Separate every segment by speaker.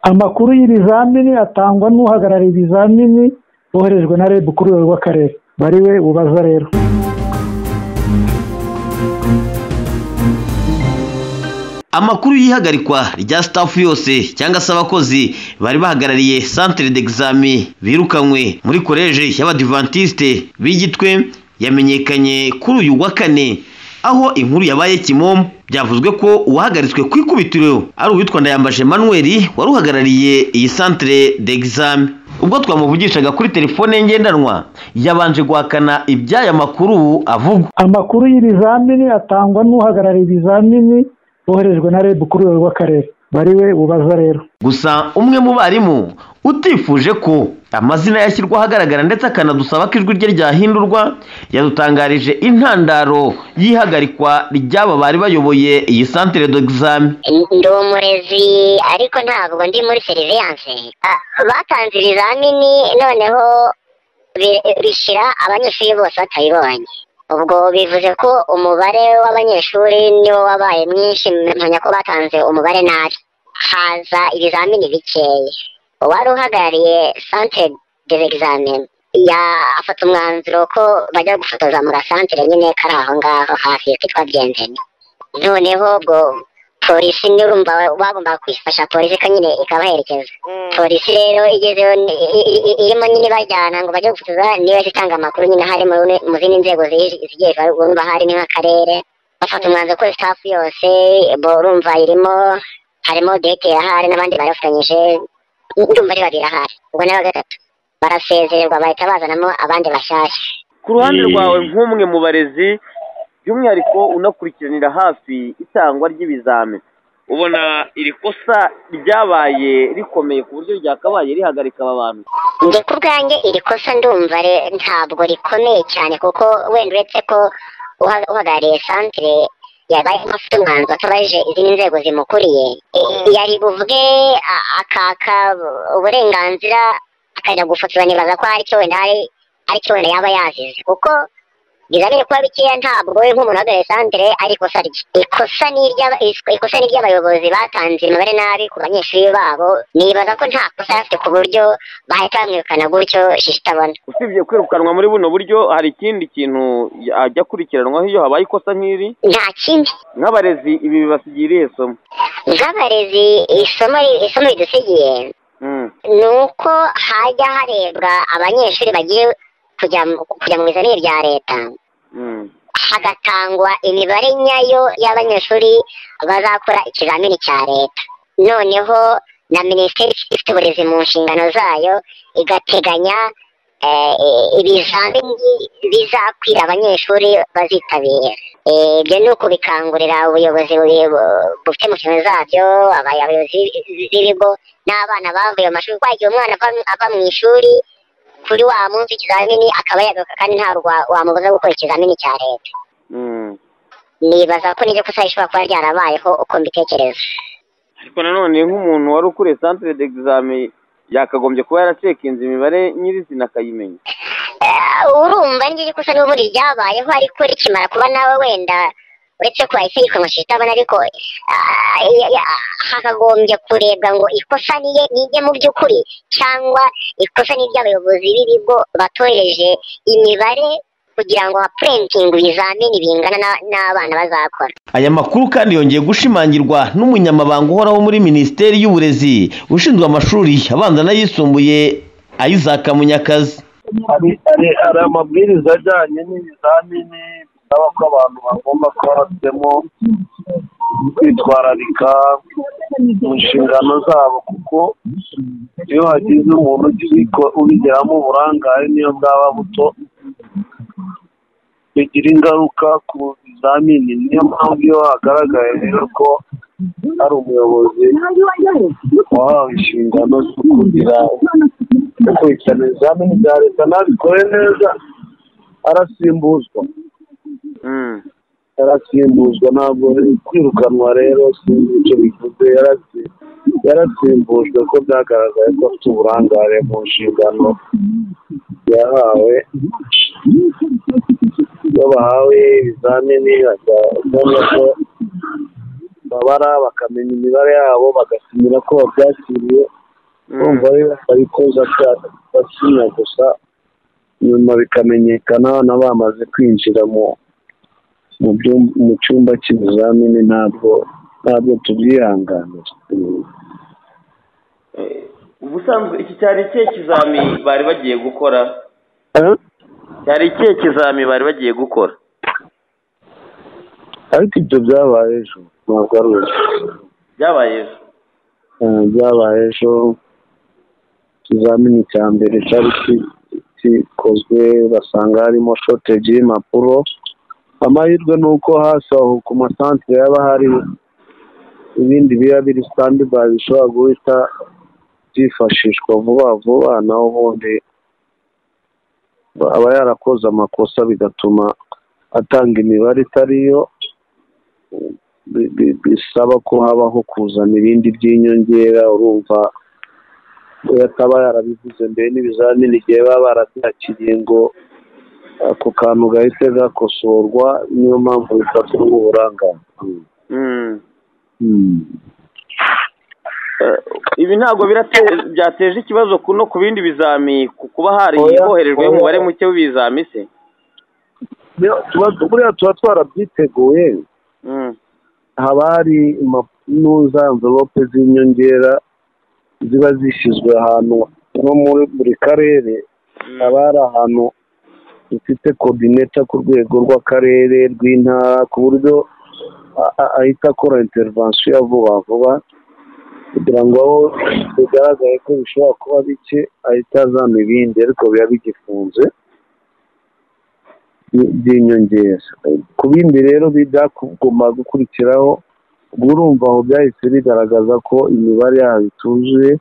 Speaker 1: amakuru y'ibizamini atangwa n'uhagarariye ibizamini boherejwe na reb kuri urwego rw'akarere bari we ubaza rero
Speaker 2: amakuru y'ihagarikwa rya sitafu yose cyangwa se abakozi bari bahagarariye santire d'examen birukanywe muri koleji y'abadivantisite b'igitwe yamenyekanye kuri uyu wa kane aho inkuru yabaye kimomo byavuzwe ko uwahagaritswe ku ikubitiro ari uwitwa ndayambashe manuel wari uhagarariye iyi santire d'examen ubwo twamuvugishaga kuri telefone ngendanwa yabanje guhakana iby'aya makuru avugwa
Speaker 1: amakuru y'ibizamini atangwa n'uhagarariye ibizamini boherejwe na reb kuri urwego rw'akarere bari we ubaza rero
Speaker 2: gusa umwe mu barimu utifuje ko amazina yashyirwa ahagaragara ndetse akanadusaba ko ijwi rye ryahindurwa yadutangarije intandaro y'ihagarikwa ry'aba bari bayoboye iyi santire d'examen
Speaker 3: ndi umurezi ariko ntabwo ndi muri seriviyanse batanze ibizamini noneho bi- bishyira abanyeshuri bose batayibonye ubwo bivuze ko umubare w'abanyeshuri niwo wabaye mwinshi mpamya ko batanze umubare nabi haza ibizamini bikeya uwari uhagarariye santire d'examen yafata umwanzuro ko bajya gufotoza mu gasantire nyine kari aho ngaho hafi kitwa byendeni noneho ubwo polisi niyo urumva bagombaga kuyifasha polisi ko nyine ikabaherekeza polisi rero igezeho ni- i- i- i- irimo nyine bajyana ngo bajye gufotoza niyo yahise itanga amakuru nyine hari mu rune- mu zindi nzego zi- zigiye urumva hari ni nk'akarere bafata umwanzuro ko sitafu yose bo urumva irimo harimo deke ahari n'abandi bari bafatanyije ndumva ari babiri ahari ubwo nawe gatatu barasezererwa bahita bazanamo abandi bashyashya
Speaker 4: ku ruhande
Speaker 5: Eh.
Speaker 4: rwawe nk'umwe mu barezi by'umwihariko unakurikiranira hafi itangwa ry'ibizami ubona iri kosa ryabaye rikomeye ku buryo ryakabaye rihagarika aba bantu
Speaker 3: njye ku bwanjye iri kosa ndumva re- ntabwo rikomeye cyane kuko wenda uretse ko uha- uhagarariye santire yabaye afite umwanzuro atabajije izindi nzego zimukuriye I- yari buvuge a- akaka uburenganzira akajya gufotora nibaza ko hari icyo wenda hari hari icyo wenda yaba yazize kuko bizamini kuba bikeya ntabwo we nk'umuntu uhagarariye santire ari ikosa rye ikosa ni iry'aba- is- ikosa ni iry'abayobozi batanze imibare nabi ku banyeshuri babo nibaza ko nta kosa yari afite ku buryo bahita bamwirukana gutyo shisha itabona
Speaker 4: usibye kwirukanwa muri buno buryo hari ikindi kintu ajya akurikiranwaho iyo habaye ikosa nk'iri
Speaker 3: nta kindi
Speaker 4: nk'abarezi ibi bibasigiye irihe somo
Speaker 3: nk'abarezi isomo ri- isomo ridusigiye
Speaker 4: Mm.
Speaker 3: ni uko hajya harebwa abanyeshuri bagiye kujya mu- kujya mu bizamini bya leta
Speaker 4: Mm.
Speaker 3: hagatangwa imibare nyayo y'abanyeshuri bazakora ikizamini cya leta noneho na minisiteri ifite uburezi mu nshingano zayo igateganya eh, ibizamini bizakwira abanyeshuri bazitabira Eh, ibyo ni ukubikangurira ubuyobozi bubi- bufite mu nshingano zabyo abay- abayobozi b'i- b'ibigo n'abana bavuye mu mashuri kwa igihe umwana ava- ava mu ishuri kuri wa munsi ikizamini akaba yagaruka kandi nta rwa- wamubuza gukora ikizamini cya leta
Speaker 4: Mm.
Speaker 3: nibaza ko n'iryo kosa rishobora kuba ryarabayeho uko mbitekereza
Speaker 4: ariko nanone nk'umuntu wari ukuriye santire d'exame yakagombye kuba yaracekinze imibare nyirizina akayimenya
Speaker 3: Eh, urumva n'iryo kosa n'ubundi ryabayeho ariko rikimara kuba nawe wenda uretse ko yahise yirukanwa shitabana ariko ah, ya- ya- hakagombye kurebwa ngo ikosa ni iye- ni irye mu by'ukuri cyangwa ikosa ni iry'abayobozi b'ibigo batoreje imibare kugira ngo hapurentinge ibizamini bingana na- n'abana bazakora
Speaker 2: aya makuru kandi yongeye gushimangirwa n'umunyamabanga uhoraho muri minisiteri y'uburezi ushinzwe amashuri abanza n'ayisumbuye isaac munyakazi
Speaker 5: hari hari- hari amabwiriza ajyanye n'ibizamini bisaba ko abantu bagomba kuba bafitemo kwitwararika mu nshingano zabo kuko iyo hagize umuntu ugi- ubigeramo uburangare niyo bwaba buto bigira ingaruka ku bizamini niyo mpamvu iyo hagaragaye rero ko hari umuyobozi wahawe inshingano zo kugira gukurikirana ibizamini bya leta ntabikore neza arasimbuzwa
Speaker 4: Mm.
Speaker 5: yarasimbuzwa ntabwo kwirukanwa rero sinzi icyo bivuze yarasi- yarasimbujwe ko byagaragaye ko afite uburangare mu nshingano yahawe iyo bahawe ibizamini agabanya ko amabara bakamenya imibare yabo bagasimira ko babyakiriye urumva rero babikoza basinya gusa nyuma bikamenyekana abana bamaze kwinjira mu mu byum- mu cyumba cy'ibizamini ntabwo ntabwo tubyihanganira
Speaker 4: Eh, ubusanzwe iki cyari ikihe kizami bari bagiye gukora
Speaker 5: Eh?
Speaker 4: cyari ikihe kizami bari bagiye gukora
Speaker 5: ariko ibyo byabaye ejo ntabwo ari ubu
Speaker 4: byabaye ejo
Speaker 5: Eh, byabaye ejo ikizamini cya mbere cyari ki- kikozwe basanga harimo shoteji y'impapuro amahirwe ni uko hasi aho ku masantere yaba hari ibindi biba biri standby bishobora guhita byifashishwa vuba vuba naho ubundi aba yarakoze amakosa bigatuma atanga imibare itari yo bi- bi- bisaba ko habaho kuzana ibindi by'inyongera urumva we ataba yarabivuze mbere n'ibizamini igihe baba barabyakiriye ngo ako kantu gahite gakosorwa niyo mpamvu bifata uburangamuntu
Speaker 4: Mm. Eh, ibi ntabwo birate- byateje ikibazo ku- no ku bindi bizami ku kuba hari
Speaker 5: Oya,
Speaker 4: hoherejwe
Speaker 5: oya.
Speaker 4: umubare muke w'ibizami se
Speaker 5: Niyo- tuba- buriya tuba twarabyiteguye
Speaker 4: Mm.
Speaker 5: haba hari impapuro z'anvelope z'inyongera ziba zishyizwe ahantu nko muri buri karere haba hari ahantu dufite kodineta ku rwego rw'akarere rw'intara ku buryo a- a- ahita akora interivansiyo ya vuba vuba kugira ngo aho bigaragaye ko bishobora kuba bike ahita azana ibindi ariko biba bigifunze by- by'inyongera ku bindi rero bijya kuguma gukurikiraho ubwo urumva aho byahise bigaragaza ko imibare yaho ituzuye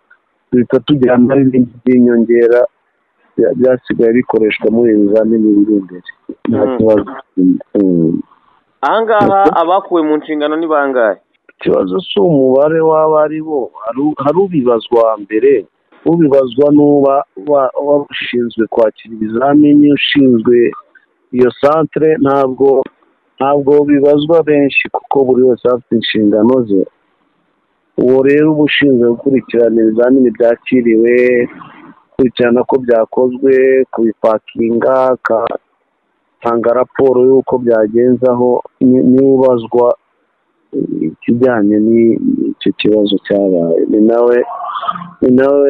Speaker 5: duhita tujyana n'ibindi by'inyongera bya- byasigaye bikoreshwa muri ibi bizamini biri imbere nta
Speaker 4: Mm.
Speaker 5: kibazo Mm.
Speaker 4: ahangaha abakuwe mu nshingano ni bangahe
Speaker 5: ikibazo si umubare waba ari bo haru- hari ubibazwa mbere ubibazwa n'uba wa- wa- ushinzwe kwakira ibizamini ushinzwe iyo santere ntabwo ntabwo bibazwa benshi kuko buri wese afite inshingano ze uwo rero uba ushinzwe gukurikirana ibizamini byakiriwe gukurikirana ko byakozwe kubipakinga agatanga raporo y'uko byagenze aho ni- niwe ubazwa ikijyanye n'icyo kibazo cyabaye ni nawe ni nawe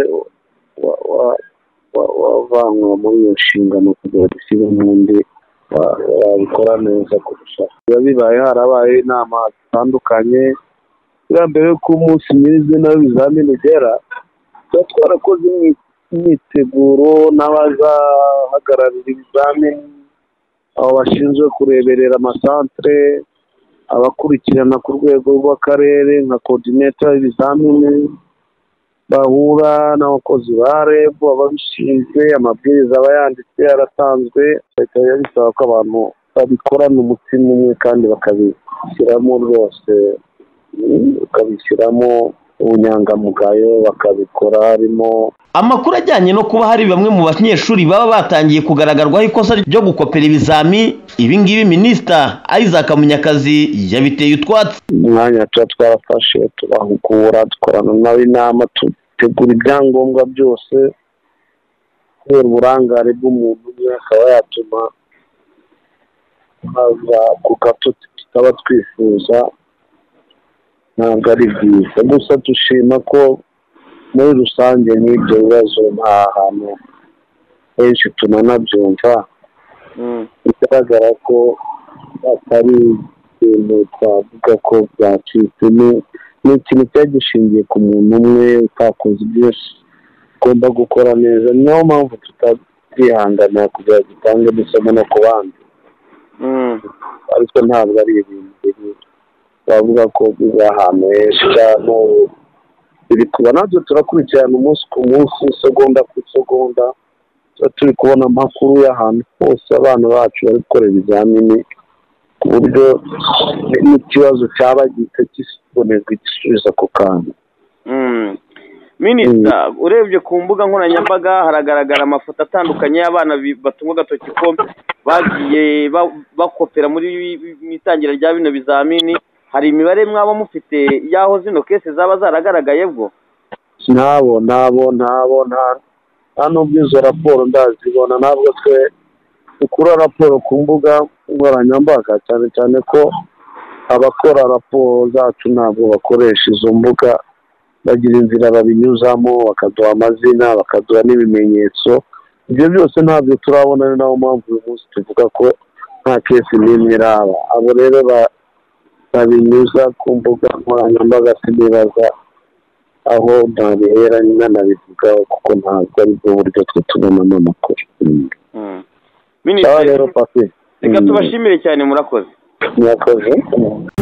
Speaker 5: wa- wa- wa- wavanwa muri iyo nshingano kugira ngo ushyire n'undi wa- wabikora neza kurusha biba bibaye harabaye inama zitandukanye bwa mbere y'uko umunsi nyirizina w'ibizamini ugera tuba twarakoze imyi- imyiteguro n'abazahagararira ibizamini abo bashinzwe kureberera amasantere abakurikirana ku rwego rw'akarere nka kodineta y'ibizamini bahura n'abakozi ba reb ababishinzwe amabwiriza aba yanditse yaratanzwe leta biba bisaba ko abantu babikorana umutima umwe kandi bakabishyiramo rwose mm, bakabishyiramo ubunyangamugayo bakabikora harimo
Speaker 2: amakuru ajyanye no kuba hari bamwe mu banyeshuri baba batangiye kugaragarzwaho ikosa ryo gukopera ibizami ibi ngibi minisita isaac munyakazi yabiteye utwatsi
Speaker 5: umwanya tuba twarafashe tubahugura dukorana nabo inama dutegura ibyangombwa byose kubera uburangare bw'umuntu umwe akaba yatuma haza ku gato tutaba twifuza ntabwo ari byiza gusa dushima ko muri rusange n'ibyo bibazo nta hantu henshi tunanabyumva
Speaker 4: Mm.
Speaker 5: bigaragara ko atari ibintu twavuga ko byacitse ni- ni ikintu cyari gishingiye ku muntu umwe utakoze ibyo ugomba gukora neza niyo mpamvu tutabyihanganira kugira ngo dutange dusomo no ku bandi
Speaker 4: Mm.
Speaker 5: ariko ntabwo ari ibintu biri bavuga ko biba ahantu henshi cyane biri kuba nabyo turakurikirana umunsi ku munsi isegonda ku isegonda tuba turi kubona amakuru y'ahantu hose abana bacu bari gukora ibizamini ku buryo n'ikibazo cyaba gihita kibonerwa igisubizo ako kanya
Speaker 4: Mm. minisita urebye ku mbuga nkoranyambaga haragaragara amafoto atandukanye y'abana bi- batunga agatoki ko bagiye ba- bakopera muri ibi- mu itangira rya bino bizamini hari imibare mwaba mufite y'aho zino kese zaba zaragaragaye bwo
Speaker 5: nabo nabo nabo nta nta n'ubwo izo raporo ndazibona ntabwo twe dukura raporo ku mbuga nkoranyambaga cyane cyane ko abakora raporo zacu ntabwo bakoresha izo mbuga bagira inzira babinyuzamo bakaduha amazina bakaduha n'ibimenyetso ibyo byose ntabyo turabona ni nayo mpamvu uyu munsi tuvuga ko nta kesi n'imwe iraba abo rero ba- babinyuza ku mbuga nkoranyambaga sinibaza aho ntabihera nanabivugaho kuko ntabwo ari bwo buryo twe tubonamo amakuru Mm.
Speaker 4: minisitiri
Speaker 5: sawa rero papi
Speaker 4: reka
Speaker 5: Mm.
Speaker 4: tubashimire cyane murakoze
Speaker 5: murakoze Mm.